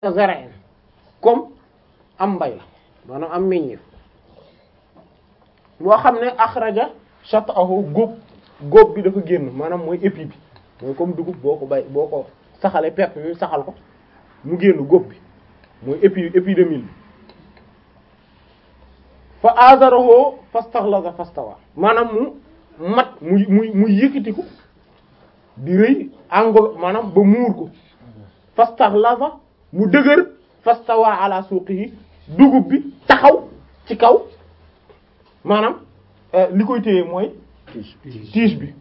zar'in comme am mbay la maanaam am meññeef boo xam ne axraja shat'ahu góob góob bi dafa génn maanaam mooy épi bi mooy comme dugub boo ko bay boo ko saxalee pepp bi saxal ko mu génn góob bi mooy épi épi de mil bi fa azarahu fastaghlaza fastawa maanaam mu mat mu mu mu yëkkatiku di rëy angolo maanaam ba muur ko fastaghlaza mu dëgër fastawa ala suuqihi dugub bi taxaw ci kaw maanaam li koy téye mooy tige bi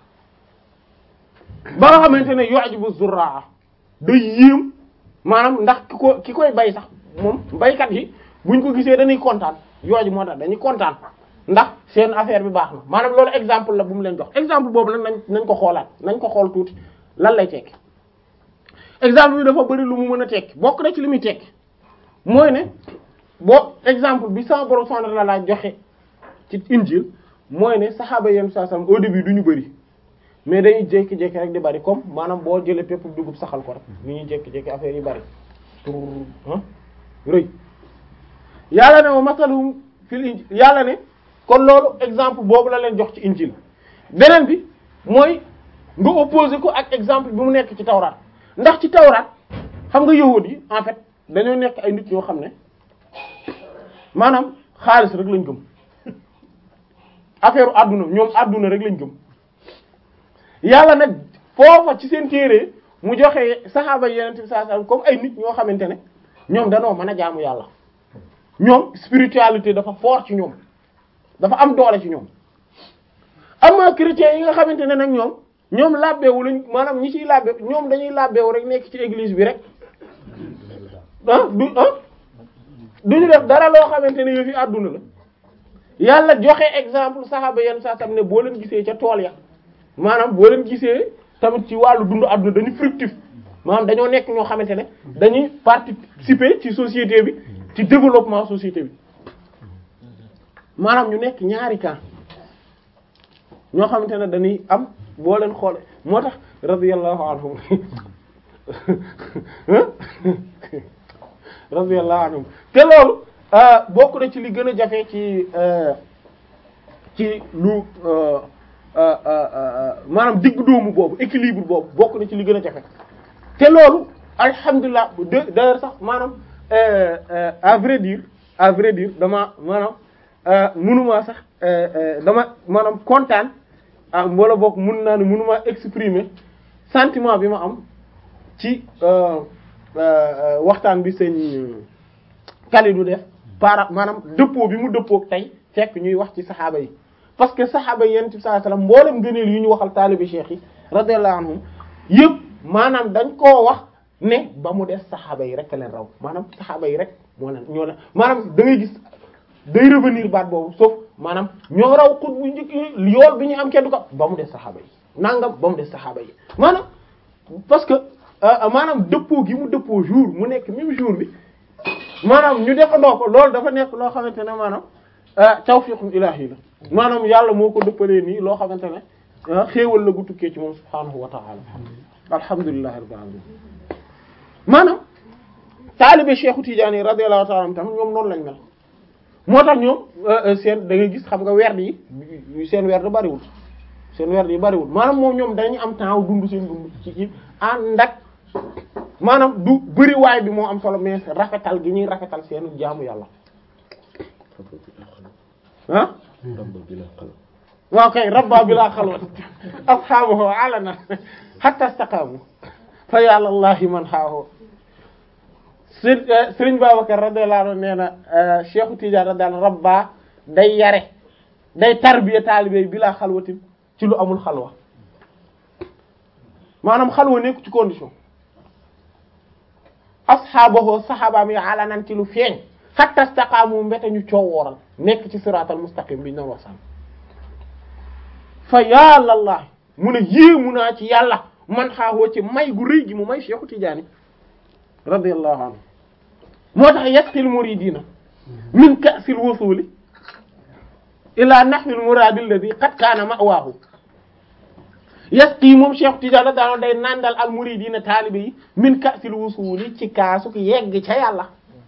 ba nga xamante ne yu'jibu zurraa day yéem maanaam ndax ki ko ki koy bay sax moom baykat yi buñ ko gisee dañuy kontaan yooju moo tax dañuy kontaan ndax seen affaire bi baax na maanaam loolu exemple la bu mu leen jox exemple boobu nag nañ nañ ko xoolaat nañ ko xool tuuti lan lay tekki exemple bi dafa bari lu mu mën a tekki bokk na ci li muy tekki mooy ne boo exemple bi sama borom subhanahu wa ta'ala joxe ci injil mooy ne saxaaba yenn saa sam au début du ñu bari mais dañuy jékki-jékki rek di bari comme maanaam boo jëlee pépp dugub saxal ko rek ni ñuy jékki-jékki affaire yi bari tur ah rëy yàlla ne wa masalum fil injil yàlla ne kon loolu exemple boobu la leen jox ci injil beneen bi mooy nga opposé ko ak exemple bi mu nekk ci tawraat ndax ci tawraat xam nga yahudi yi en fait dañoo nekk ay nit yoo xam ne maanaam xaalis rek lañ gëm affaire àdduna ñoom àdduna rek lañ gëm yàlla nag foofa ci seen téere mu joxe saxaaba yeneen bi saa comme ay nit ñoo xamante ne ñoom danoo mën a jaamu yàlla ñoom spiritualité dafa fort ci ñoom dafa am doole ci ñoom ama chrétiens yi nga xamante ne nag ñoom ñoom làbbeewu lañ maanaam ñi ciy làbbe ñoom dañuy làbbeewu rek nekk ci église bi rek ah du ah duñu def dara loo xamante ne yëfi àdduna la yàlla joxe exemple saxaaba yenn saa sam ne boo leen gisee ca tool ya maanaam boo leen gisee tamit ci wàllu dundu àdduna dañu fructif maanaam dañoo nekk ñoo xamante ne dañuy participer ci société bi ci développement société bi maanaam ñu nekk ñaari camp ñoo xamante ne dañuy am boo leen xoole moo tax radiyallahu anhum radiyallahu anhum te loolu bokk na ci li gën a jafe ci ci lu maanaam digg doomu boobu équilibre boobu bokk na ci li gën a jafe te loolu alhamdulilah d'ailleurs sax maanaam à vrai dire à vrai dire dama maanaam mënumaa sax dama maanaam kontaan ah wala boog mun naa ne mënumaa exprimer sentiment bi ma am ci waxtaan bi sëñ Kalidou def par maanaam dëppoo bi mu dëppoo tey fekk ñuy wax ci saxaaba yi parce que saxaaba yi yonent bi sallallahu alayhi wasallam mboolem gëneel yu ñu waxal taalibi cheikh yi radiyallahu anhum yëpp maanaam dañ koo wax ne ba mu des saxaaba yi rek a leen raw maanaam saxaaba yi rek moo leen ñoo leen maanaam da ngay gis day revenir baat boobu sauf maanaam ñoo raw xut bu njëkk yool bi ñu am kenn du ko ba mu des saxaaba yi nangam ba mu des saxaaba yi maanaam parce que maanaam dëppoo gi mu dëppoo jour mu nekk même jour bi maanaam ñu defandoo ko loolu dafa nekk loo xamante ne maanaam tawfiqul ilaahi la maanaam yàlla moo ko dëppalee nii loo xamante ne xéewal la gu tukkee ci moom subhaanahu wa ta'ala alhamdulillahi rabbil alamin maanaam taalibe Cheikhu Tidiane radiyallahu ta'ala anhu tamit ñoom noonu lañ mel moo tax ñoom seen da ngay gis xam nga werd yi seen werd bariwul seen werd yi bariwul maanaam moom ñoom dañuy am temps dund seen dund ci ci ànd ak maanaam du bëriwaay bi moo am solo mais rafetal gi ñuy rafetal seen jaamu yàlla ah waaw kay rabba bila xalwat ashabuhu alana hatta istaqamu fa yàlla allahi man xaahu Sëriñ Babacar radiyallahu anhu nee na Cheikhu Tidiane radiyallahu rabba day yare day tarbiya taalibe bila xalwatin ci lu amul xalwa maanaam xalwa nekku ci condition asxaabahu saxaabaam yi alanan ci lu feeñ hatta istaqaamu mbete ñu coowooral nekk ci siraatal mustaqim bi ñu doon wax sànq fa yàllallahi mu ne yéemu naa ci yàlla man xaawoo ci may gu rëy gi mu may Cheikhu Tidiane radiyallahu anhu moo tax yasqil muridina min ka'sil wusuli ila nahwil muradi alladhi qad kaana ma'waahu yasqi moom Cheikh Tidiane daano day nandal al muridina taalibe yi min ka'sil wusuli ci kaasu ki yegg ca yàlla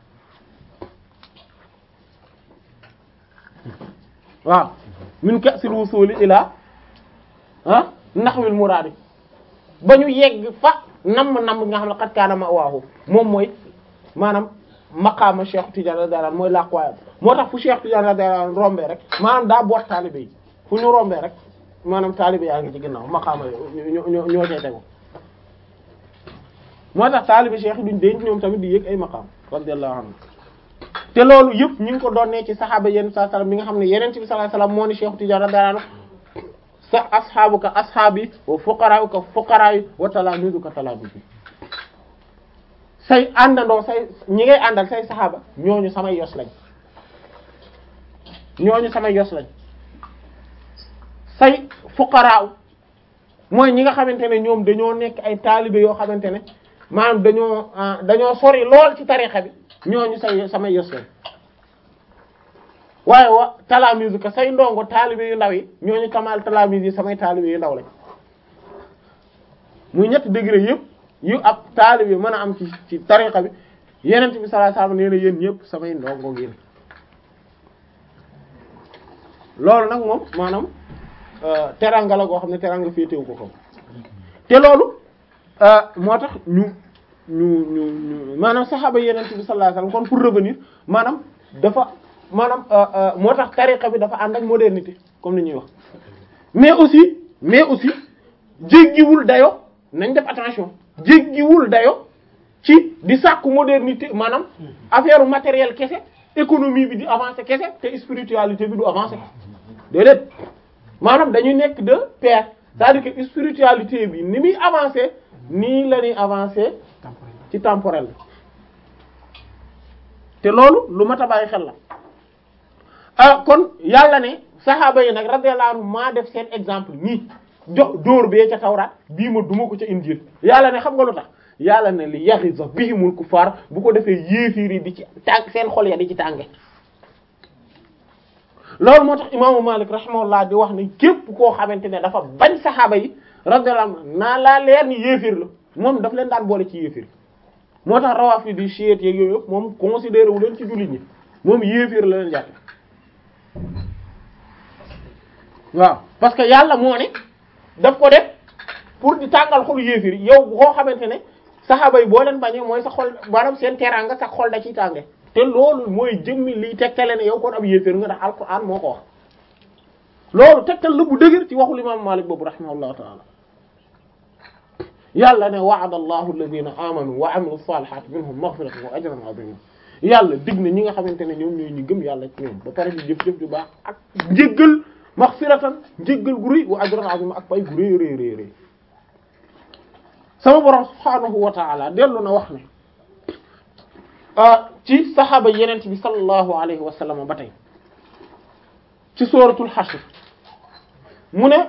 waaw min ka'sil wusuli ila ah naxwil muraadi ba ñu yegg fa namm namm nga xam ne xat kaana ma waaxu moom mooy maanaam maqaama Cheikh Tidiane radiyallahu anhu mooy làquwaayam moo tax fu Cheikh Tidiane radiyallahu anhu rombee rek maanaam daa boot taalibe yi fu ñu rombee rek maanaam taalibe yaa ngi ci ginnaaw maqaama ñoo ñoo ñoo cay tegu moo tax taalibe Cheikh duñ denc ñoom tamit di yëg ay maqaam radiyallahu anhu te loolu yëpp ñu ngi ko doonee ci saxaaba yenn saa salaam bi nga xam ne yeneen bi sallallahu alayhi wasallam moo ni Cheikh Tidiane radiyallahu anhu sa asxaabuka asxaabi wa fuqaraa'uka fuqaraa'i wa talaamiizuka talaamiizi say àndandoo say ñi ngay àndal say saxaaba ñooñu samay yos lañ ñooñu samay yos lañ say fuqaraaw mooy ñi nga xamante ne ñoom dañoo nekk ay taalibe yoo xamante ne maanaam dañoo dañoo sori lool ci tarixa bi ñooñu say samay yos lañ waaye wa talaamizu ka say ndongo taalibe yu ndaw yi ñooñu kamal talaamiz yi samay taalibe yu ndaw lañ muy ñetti degré yëpp yu ab taalibe mën a am ci ci tariqa bi yenent bi sallallahu alayhi wasallam nee na yéen ñëpp samay ndongo ngeen loolu nag moom maanaam teranga la goo xam ne teranga féetewu ko ko te loolu moo tax ñu ñu ñu ñu maanaam saxaaba yenent bi sallallahu alayhi wasallam kon pour revenir maanaam dafa maanaam moo tax tariqa bi dafa ànd ak modernité comme ni ñuy wax mais aussi mais aussi jéggiwul dayo nañ def attention jéggiwul dayo ci di sàkku modernité maanaam affaire matériel kese économie bi di avancer kese te spiritualité bi du avancer déedéet maanaam dañuy nekk de pair c'est-à-dire que spiritualité bi ni muy avancer nii la ñuy avancer ci temporel te loolu lu mat a bàyyi xel la ah kon yàlla ne saxaaba yi nag radiyallahu anhum maa def seen exemple nii jox dóor bee ca tawraat bii ma duma ko ca injil yàlla ne xam nga lu tax yàlla ne li yaxiza bihimul kuffar bu ko defee yéefiir yi di ci tàng seen xol ya di ci tànge loolu moo tax imaamu Malik rahimahullah di wax ne képp koo xamante ne dafa bañ saxaaba yi radiyallahu anhum naa laa leer ni yéefiir la moom daf leen daan boole ci yéefiir moo tax rawaaf yi di chiites yeeg yooyu yëpp moom considéré wu leen ci jullit ñi moom yéefiir la leen jàppe waaw parce que yàlla moo ne daf ko def pour di tàngal xolu yéefir yow koo xamante ne saxaaba yi boo leen bañee mooy sa xol maanaam seen teraanga sa xol da ciy tànge te loolu mooy jëmmi liy tegtale ne yow kon ab yéefir nga ndax alquran moo ko wax loolu tegtal la bu dëgër ci waxul imam Malik boobu rahimahullahu taala yàlla ne wa'ada allahu alladhina amanu wa amilu salihati minhum maghfiratan wa ajran azima yàlla dig na ñi nga xamante ne ñoom ñooy ñi gëm yàlla ci ñoom ba pare di jëf-jëf ju baax ak njéggal maghfiratan njéggal gu rëy wa ajran azima ak pay gu rëy rëy rëy rëy sama borom subhaanahu wa ta'ala dellu na wax ne ci saxaaba yenent bi sallallahu alayhi wa sallam ba tey ci suratul hashr mu ne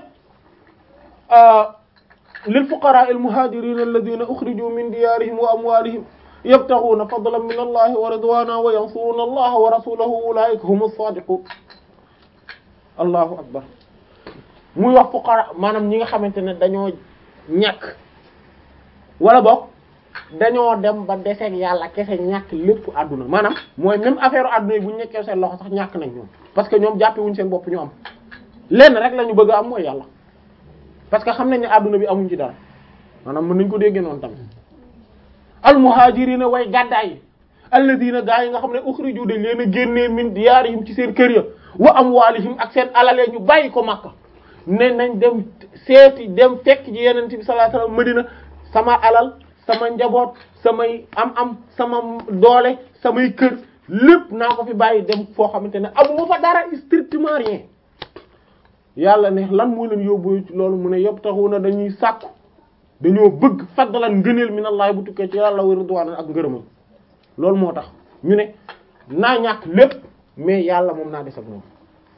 lil fuqaraa al muhaajiriina alladhiina ukhrijuu min diyaarihim wa amwaalihim yabtaghuuna fadlan min allahi wa ridwaana wa yansuruuna allaha wa rasuulahu ulaa'ika humu saadiquun allahu akbar muy wax fuqara maanaam ñi nga xamante ne dañoo ñàkk wala boog dañoo dem ba deseeg yàlla kese ñàkk lépp àdduna maanaam mooy même affaire àdduna yi bu ñu nekkee seen loxo sax ñàkk nañ ñoom parce que ñoom jàppe wuñ seen bopp ñu am lenn rek la ñu bëgg a am mooy yàlla parce que xam nañ ne àdduna bi amuñ ci dara maanaam mën nañ ko déggee noonu tamit al muhajirina way gàddaay yi alladina gaa yi nga xam ne ukhriju dañ leen a génnee min diyaarihim ci seen kër ya wa amwalihim ak seen alalee ñu bàyyi ko Makka ne nañ dem seeti dem fekk ci yeneen bi sallallahu alayhi wasallam Madina sama alal sama njaboot samay am-am sama doole samay kër lépp naa ko fi bàyyi dem foo xamante ne amuma fa dara strictement rien yàlla ne lan moo leen yóbbu ci loolu mu ne yabtaxuna dañuy sàkku dañoo bëgg fadlan ngëneel min Allah bu tukkee ci yàlla wa ridwaan ak ngërëmam loolu moo tax ñu ne naa ñàkk lépp mais yàlla moom naa des ak moom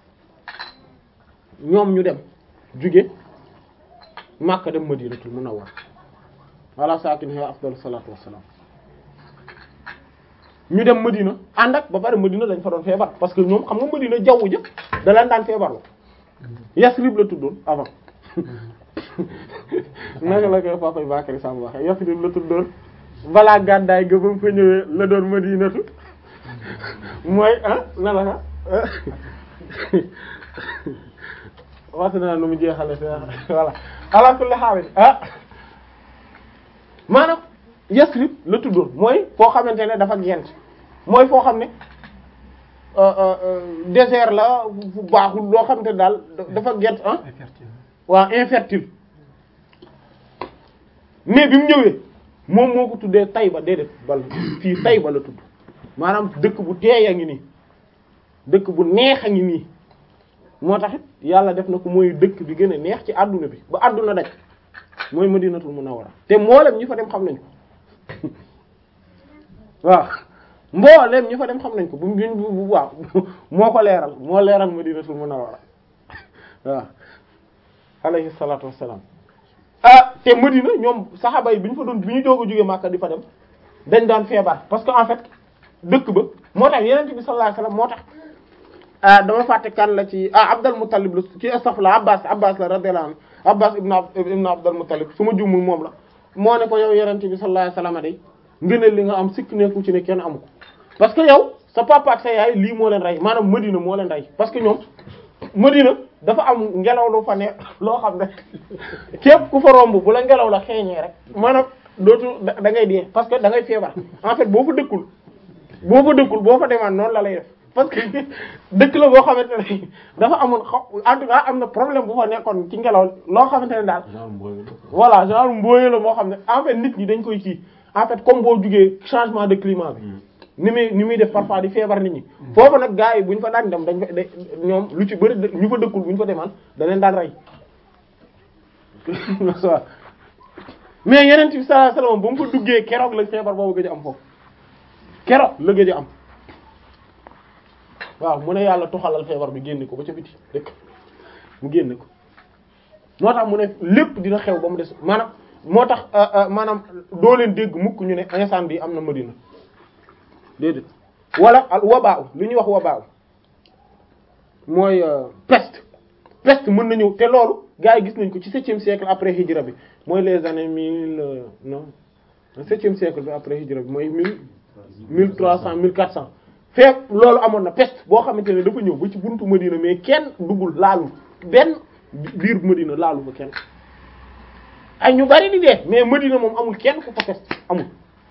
ñoom ñu dem jóge Makka dem Madinatul Munawwar ala saakinihaa afdalu salaatu wassalaam ñu dem Madina ànd ak ba pare Madina dañ fa doon feebar parce que ñoom xam nga Madina jaww ja da leen daan feebar la Yasrib la tuddoon avant naka la koy papa Bakary Samb waxe Yasrib la tuddoon balaa gàddaay ga ba mu fa ñëwee la doon Madinatu mooy ah na la ka wax naa nu mu jeexale si voilà ala kulli haal ah maanaam Yasrib la tuddoon mooy foo xamante ne dafa gent mooy foo xam ne désert la fu baaxul loo xamante ne daal dafa gent ah waaw infertile mais bi mu ñëwee moom moo ko tuddee Tayba déedéet bal fii Tayba la tudd maanaam dëkk bu teey a ngi nii dëkk bu neex a ngi nii moo taxit yàlla def na ko mooy dëkk bi gën a neex ci àdduna bi ba àdduna daj mooy Madinatul Munawwara te mboolem ñi fa dem xam nañ ko waaw mboolem ñi fa dem xam nañ ko bu bu waaw moo ko leeral moo leeral Madinatul Munawwara waaw alayhi salaatu wassalaam ah te Madina ñoom saxaaba yi bi ñu fa doon bi ñu doog a jógee Makka di fa dem dañ daan feebar parce que en fait dëkk ba moo tax Yonent bi sallallahu alayhi wasallam moo tax ah dama fàtte kan la ci ah Abdul Muttalib la ci astaghfirullah Abbas Abbas la radiyallahu anhu Abbas ibn ibn Abdul Muttalib su ma juumul moom la moo ne ko yow Yonent bi sallallahu alayhi wasallam day ngëneel li nga am sikk nekku ci ne kenn amu ko parce que yow sa papa ak sa yaay lii moo leen rey maanaam Madina moo leen rey parce que ñoom Madina dafa am ngelaw lu fa ne loo xam ne képp ku fa romb bu la ngelaw la xeeñee rek maanaam dootu da ngay dee parce que da ngay feebar en fait boo fa dëkkul boo fa dëkkul boo fa demaan noonu la lay def parce que dëkk la boo xamante ne dafa amoon xaw en tout cas am na problème bu fa nekkoon ci ngelaw loo xamante ne daal voilà genre mbooye la moo xam ne en fait nit ñi dañ koy kii en fait comme boo jugee changement de climat bi ni muy ni muy def parfois di feebar nit ñi foofu nag gars yi bu ñu fa daan dem dañ fa ñoom lu ci bëri ñu fa dëkkul bu ñu fa demaan da leen daan rey mais yeneen bi sallallahu alayhi wasallam ba mu fa duggee keroog la feebar boobu gëj a am foofu keroog la gëj a am waaw mu ne yàlla tuxalal feebar bi génne ko ba ca biti dëkk mu génne ko moo tax mu ne lépp dina xew ba mu des maanaam moo tax maanaam doo leen dégg mukk ñu ne instant bi am na Madina déedéet wala al wabaaw li ñuy wax wabaaw mooy peste peste mën na ñëw te loolu gars yi gis nañ ko ci septième siècle après hijra bi mooy les années mille non septième siècle bi après hijra bi mooy mille mille trois cent mille quatre cent fekk loolu amoon na peste boo xamante ne dafa ñëw ba ci buntu Madina mais kenn duggul laalu benn biir Madina laalu fa kenn ay ñu bari di dee mais Madina moom amul kenn ku fa peste amul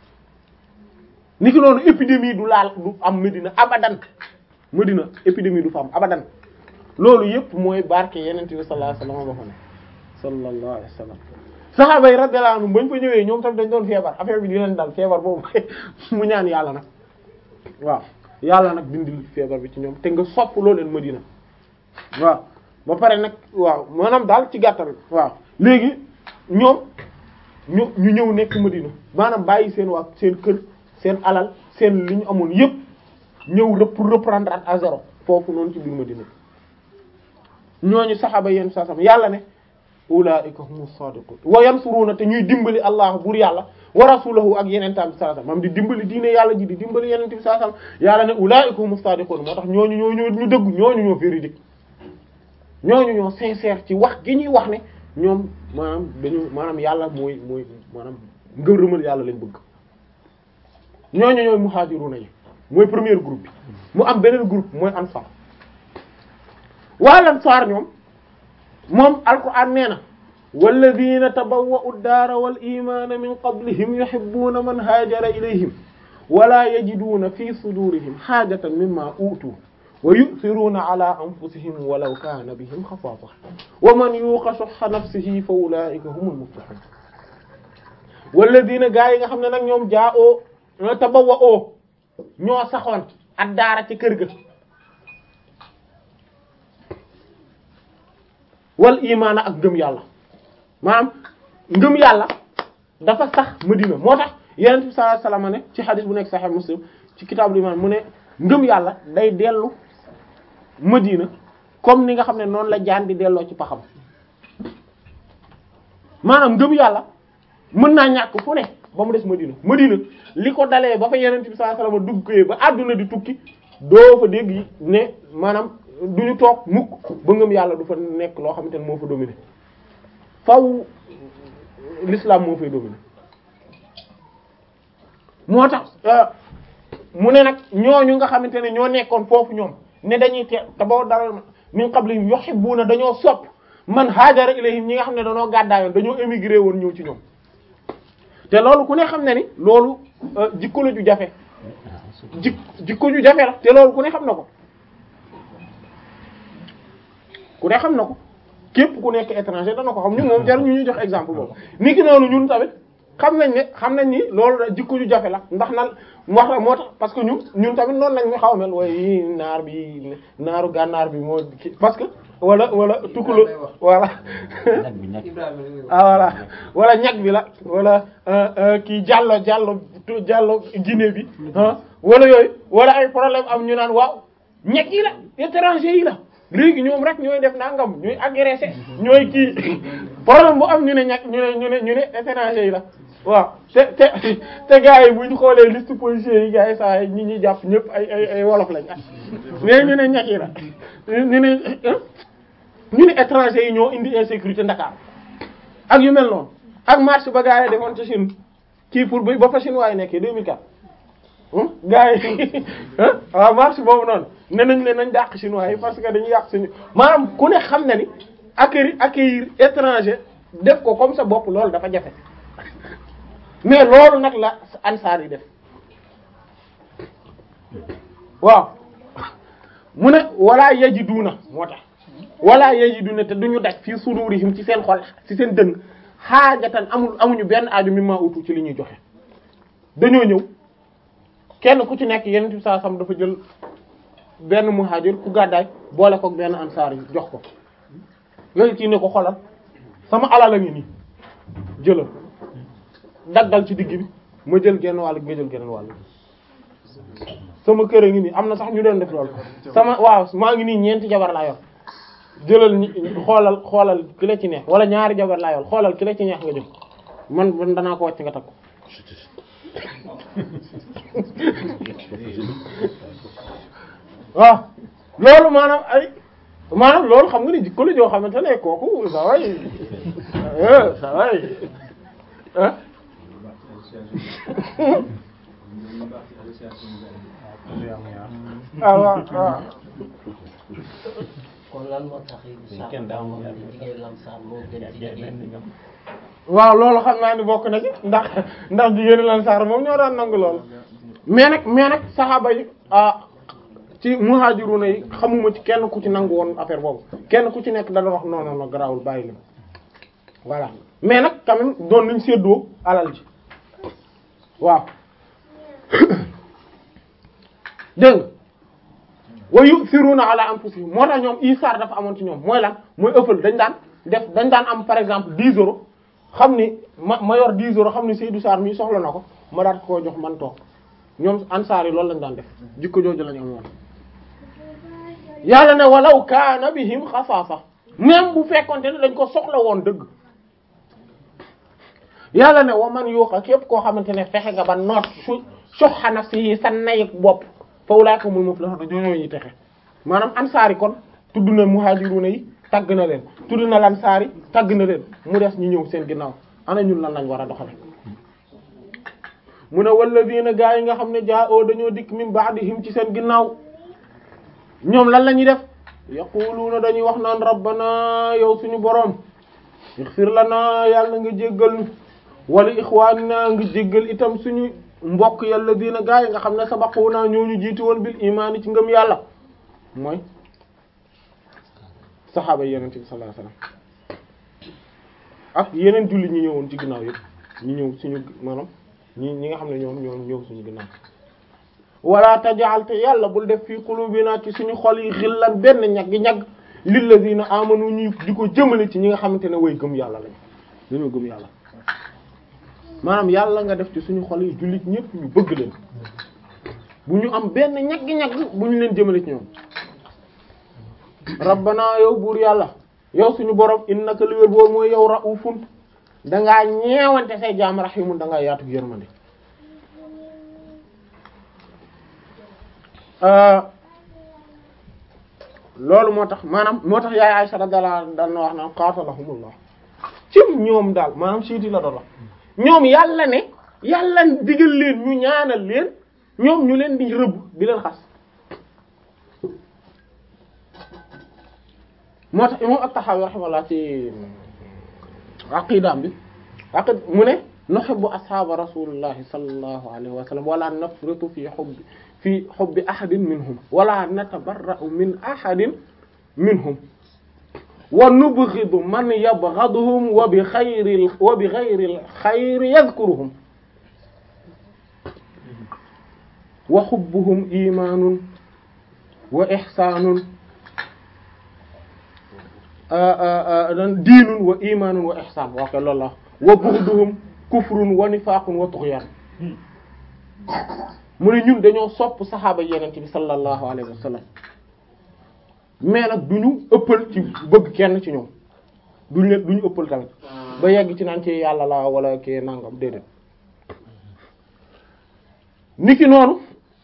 ni ki noonu épidémie du laal du am Medina abadan Medina épidémie du fa am abadan loolu yëpp mooy barke yenente bi sallallahu alayhi wasallam ba fa ne sallallahu alayhi wasallam sahaaba yi radiyallahu anhum bañ fa ñëwee ñoom tamit dañ doon feebar affaire bi di leen dal feebar boobu mu ñaan yàlla nag waaw yàlla nag dindil feebar bi ci ñoom te nga sopp loo leen Medina waaw ba pare nag waaw maanaam daal ci gàttal waaw léegi ñoom ñu ñu ñëw nekk Medina maanaam bàyyi seen waa seen kër seen alal seen li ñu amoon yépp ñëw pour reprendre at à zéro foofu noonu ci biir Madina ñooñu saxaaba yenn saa sam yàlla ne ulaa'ika humu saadiqun wa yansuruna te ñuy dimbali allah buur yàlla wa rasulahu ak yeneen tam saa sam mam di dimbali diine yàlla ji di dimbali yeneen tam saa sam yàlla ne ulaa'ika humu saadiqun moo tax ñooñu ñoo ñoo ñu dëgg ñooñu ñoo véridique ñooñu ñoo sincère ci wax gi ñuy wax ne ñoom maanaam dañu maanaam yàlla mooy mooy maanaam ngërëmal yàlla lañ bëgg ñooñu ñooy muhajiruna yi mooy premier groupe bi mu am beneen groupe mooy ansar waa ansar ñoom moom alquran nee na walladina tabawwa'u ad-daara wal imaana min qablihim yuhibbuna man haajara ilayhim wala yajiduna fi sudurihim haajatan mimma utu wa yu'thiruna ala anfusihim walaw kana bihim khasaasa wa man yuqa shuhha nafsihi fa ulaa'ika humul muflihun walladina gaa yi nga xam ne nag ñoom jaa oo tabawa oo ñoo saxoon ak daara ci kër ga wal imaana ak ngëm yàlla maanaam ngëm yàlla dafa sax Madina moo tax Yonent bi sallallahu alayhi wasallam ne ci xadis bu nekk Sahih Muslim ci kitaabul iman mu ne ngëm yàlla day dellu Madina comme ni nga xam ne noonu la jaan di delloo ci paxam maanaam ngëm yàlla mën naa ñàkk fu ne ba mu des Madina Madina li ko dalee ba fa Yonent bi sallallahu alayhi wasallam duggee ba àdduna di tukki doo fa dégg ne maanaam du ñu toog mukk ba ngëm yàlla du fa nekk loo xamante ne moo fa dominé faw l'islam moo fay dominer moo tax mu ne nag ñooñu nga xamante ne ñoo nekkoon foofu ñoom ne dañuy te te boo dara min qablihim yuhibbuna dañoo sopp man haajara ilayhim ñi nga xam ne dañoo gàddaayoon dañoo émigré woon ñëw ci ñoom te loolu ku ne xam ne ni loolu jikko la ju jafe jik jikko ju jafe la te loolu ku ne xam na ko ku ne xam na ko képp ku nekk étranger dana ko xam ñun moom jar ñu ñuy jox exemple boobu ni ki noonu ñun tamit xam nañ ne xam nañ ni loolu da jikko ju jafe la ndax nan wax la moo tax parce que ñun ñun tamit noonu lañ ñu xaw a mel waaye naar bi naaru gànnaar bi moo ki parce que wala wala tukkula voilà ah voilà wala ñag bi la wala kii jàllo jàllo jàllo Guinée bi ah wala yooyu wala ay problème am ñu naan waaw ñag yi la étranger yi la léegi ñoom rek ñooy def nangam ñooy agressé ñooy kii problème bu am ñu ne ñag ñu ne ñu ne ñu ne étranger yi la waaw te te te gars yi bu ñu xoolee liste policiers yi gars yi saa ñi ñuy jàpp ñëpp ay ay ay wolof lañ mais ñu ne ñag yi la ñu ne ñu ne étranger yi ñoo indi insécurité Dakar ak yu mel noonu ak marche ba gars yi defoon ci Chine kii pour ba ba fa Chine waaye nekkee 2004 gars yi waaw marche boobu noonu ne nañ leen nañ dàq chinois yi parce que dañuy yàq suñu maanaam ku ne xam na ni accueillir accueillir étranger def ko comme sa bopp loolu dafa jafe mais loolu nag la ansaar yi def waaw mu ne wala yajiduna moo tax wala yajiduna te duñu daj fii sudurihim ci seen xol ci seen dënn xaajatan amul amuñu benn aaju mimma utu ci li ñuy joxe dañoo ñëw kenn ku ci nekk yeneen bi saa sam dafa jël benn muhajir ku gàddaay boole ko benn ansaar yi jox ko yooyu ci ne ko xolal sama alal a ngi nii jëlal daggal ci digg bi ma jël genn wàll nga jël genn wàll sama kër a ngi nii am na sax ñu doon def loolu sama waaw maa ngi nii ñeenti jabar laa yor jëlal ñi xoolal xoolal ki la ci neex wala ñaari jabar laa yor xoolal ki la ci neex nga jël man man danaa ko wàcc nga takk ko waaw loolu maanaam ay maanaam loolu xam nga ni jikko la joo xamante ne kooku sa way sa way ah ah waaw waaw kon lan moo tax jigéen lamsaar moo gën ci jigéen waaw loolu xam naa ni bokk na ci ndax ndax jigéen Ansaar moom ñoo daan nangu loolu mais nag mais nag saxaaba yi ah ci muhajiruna yi xamuma ci kenn ku ci nangu woon affaire boobu kenn ku ci nekk da doon wax non non non garaawul bàyyi leen voilà mais nag quand même doon nañ séddoo alal ji waaw dégg nga wa yu'thiruna ala anfusihim moo tax ñoom isaar dafa amoon ci ñoom mooy lan mooy ëppal dañ daan def dañ daan am par exemple 10 euros xam ni ma ma yor 10 euros xam ni Seydou Sarr mii soxla na ko ma daat koo jox man toog ñoom ansaar yi loolu lañ daan def jikko jooju lañ amoon yàlla ne walaw kaana bihim xasaasa même bu fekkonte ne dañ ko soxla woon dëgg yàlla ne wa man yuuqa képp koo xamante ne fexe nga ba noot su suhha nafsihi sa nayik bopp fa ulaa'ika humul muflihun ñoo ñuy texe maanaam ansaar yi kon tudd na muhajiruna yi tagg na leen tudd na lansaar yi tagg na leen mu des ñu ñëw seen ginnaaw ana ñun lan lañ war a doxale mu ne walladina gaa yi nga xam ne jaa oo dañoo dikk min ba'dihim ci seen ginnaaw ñoom lan la ñuy def yaquluuna dañuy wax naan rabbana yow suñu boroom ighfir lana yàlla nga jéggal ñu wala ixwaanina nga jéggal itam suñu mbokk yàlla diina gaa yi nga xam ne sabaquna ñoo ñu jiitu woon bil imaani ci ngëm yàlla mooy saxaaba yi yeneen bi sallallahu alayhi wasallam ak yeneen julli ñi ñëwoon ci ginnaaw yëpp ñi ñëw suñu maanaam ñi ñi nga xam ne ñoom ñoo ñëw suñu ginnaaw wala tajal te yàlla bul def fii qulubina ci suñu xol yi xillan benn ñag gi ñag lillazina amanu ñu di ko jëmale ci ñi nga xamante ne way gëm yàlla lañ dañoo gëm yàlla maanaam yàlla nga def ci suñu xol yi jullit ñëpp ñu bëgg leen bu ñu am benn ñag gi ñag bu ñu leen jëmale ci ñoom rabbana yow buur yàlla yow suñu borom innaka li wér boobu mooy yow raufun dangaa ñeewante say jaam rahimun dangaa yaatu yërmande loolu moo tax maanaam moo tax yaay Aysa radiyallahu anha daan na wax naan qatalahumullah ci ñoom daal maanaam siiti la doon wax ñoom yàlla ne yàlla digal leen ñu ñaanal leen ñoom ñu leen di rëbb di leen xas moo tax imam at-Tahawi rahimahullah ci aqidaam bi aqid mu ne nuhibbu ashaaba rasulillahi sallallahu alayhi wa sallam wala nafritu fi hubbi fi hubbi ahadin minhum wala natabarra'u min ahadin minhum wa nubghidu man yabghaduhum wa bi khayri wa bi ghayri al-khayri yadhkuruhum wa hubbuhum imanun wa ihsanun diinun wa imanun wa ihsan wa ka loolu la wa bughduhum kufrun wa nifaqun wa tughyan mu ne ñun dañoo sopp saxaaba yenente bi sallallahu alayhi wa sallam mais nag duñu ëppal ci bëgg kenn ci ñoom duñu leen duñu ëppal tamit ba yegg ci naan ci yàlla la wala ki nangam déedéet niki noonu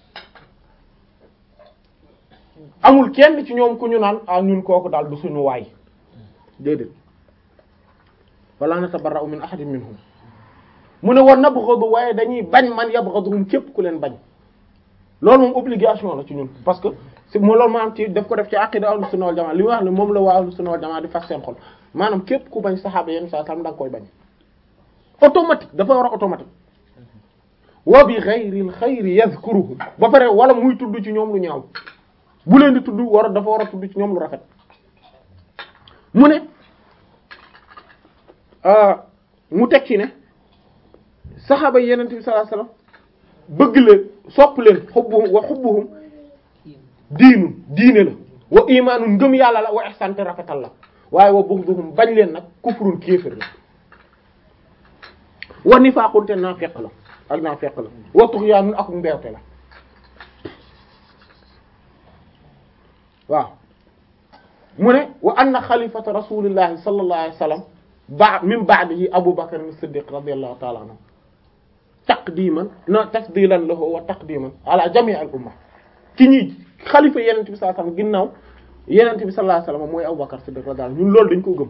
amul kenn ci ñoom ku ñu naan ah ñun kooku daal du suñu waay déedéet wala natabarra'u min ahadin minhum mu ne war nabghadu waaye dañuy bañ man yabghaduhum képp ku leen bañ loolu moom obligation la ci ñun parce que si moo loolu maanaam ci daf ko def ci aqida ahlus sunna wal jamaa li mu wax ne moom la waa ahlus sunna wal jamaa di fas seen xol maanaam képp ku bañ saxaaba yenn saa sam da nga koy bañ automatique dafa war a automatique wa bi ghayril xayri yadhkuruhum ba pare wala muy tudd ci ñoom lu ñaaw bu leen di tudd war a dafa war a tudd ci ñoom lu rafet mu ne mu teg ci ne saxaaba yeneen bi sallallahu alayhi wasallam bëgg leen sopp leen xubbuhum wa xubbuhum diinun diine la wa imaanun ngëm yàlla la wa ihsan te rafetal la waaye wa bughduhum bañ leen nag kufrun kéefër la wa nifaaqun te naafeq la ak naafeq la wa tughyaanun ak mbeewte la waaw mu ne wa anna xalifata rasulillahi sallallahu alayhi wasallam ba min ba'dihi Abu Bakr as-Siddiq radiyallahu ta'ala anhu taqdiman na tafdilan lahu wa taqdiman ala jami' al-umma ki ñuy xalifa yenente bi sallallahu alayhi wasallam ginnaaw yenente bi sallallahu alayhi wasallam mooy Abu Bakr as-Siddiq radiyallahu anhu ñun loolu dañ ko gëm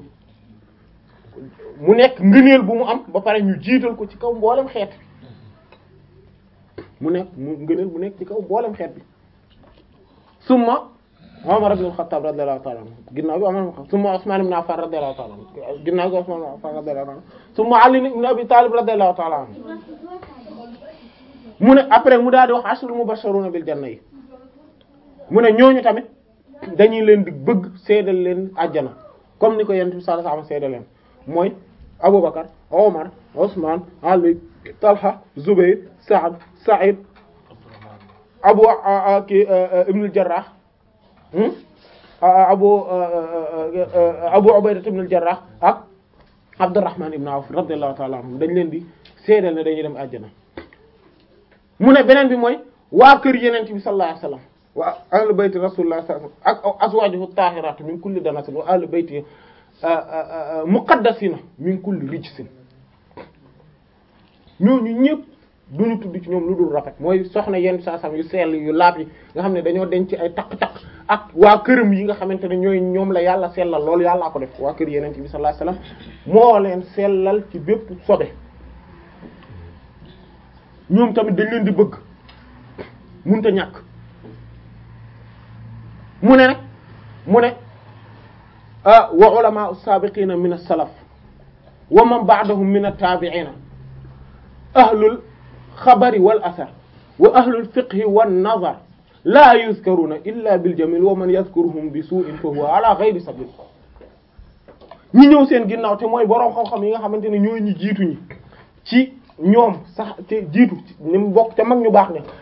mu nekk ngëneel bu mu am ba pare ñu jiital ko ci kaw mboolem xeet bi mu nekk mu ngëneel bu nekk ci kaw mboolem xeet bi summa Umar ibn al-Khattab radiyallahu ta'ala anhu ginnaaw bi Umar ibn al-Khattab summa Usman ibn Affan radiyallahu ta'ala anhu ginnaaw bi Usman ibn Affan radiyallahu ta'ala anhu summa Ali ibn Abi Talib radiyallahu ta'ala anhu mu ne après mu daal di wax ashru mubashiruna bil janna yi mu ne ñooñu tamit dañuy leen di bëgg seedal leen àjjana comme ni ko Yonent bi sallallahu alayhi wasallam seedal leen mooy Abubakar Omar Usman Ali Talha Zubayr Sa'd Sa'id Abu ki Ibn al-Jarrah abu abu ubayda ibn al-jarrah ak abdurrahman ibn awf radiyallahu ta'ala anhum dañ leen di seedal ne dañuy dem àjjana mu ne beneen bi mooy waa kër yeneen bi sallallahu alayhi wasallam wa ahlu bayti rasulullah sallallahu alayhi wasallam ak azwajuhu tahiratu min kulli danasin wa ahlu bayti muqaddasina min kulli rijsin ñooñu ñëpp duñu tudd ci ñoom lu dul rafet mooy soxna yenn saa sam yu sell yu laab yi nga xam ne dañoo denc ay taq-taq ak waa këram yi nga xamante ne ñooy ñoom la yàlla sellal loolu yàllaa ko def waa kër yeneen bi sallallahu alayhi wasallam moo leen sellal ci bépp sobe ñoom tamit dañ leen di bëgg munta ñàkk mu ne nag mu ne wa ulama as-sabiqina min as-salaf wa man ba'dahum min at-tabi'ina ahlul xabari wal asar wa ahlul fiqhi wan nazar laa yuzkaruna illa bil jamil wa man yazkuruhum bi su'in fa huwa ala ghayri sabil ñi ñëw seen ginnaaw te mooy boroom xam-xam yi nga xamante ne ñooy ñi jiitu ñi ci ñoom sax te jiitu ni mu bokk ca mag ñu baax ne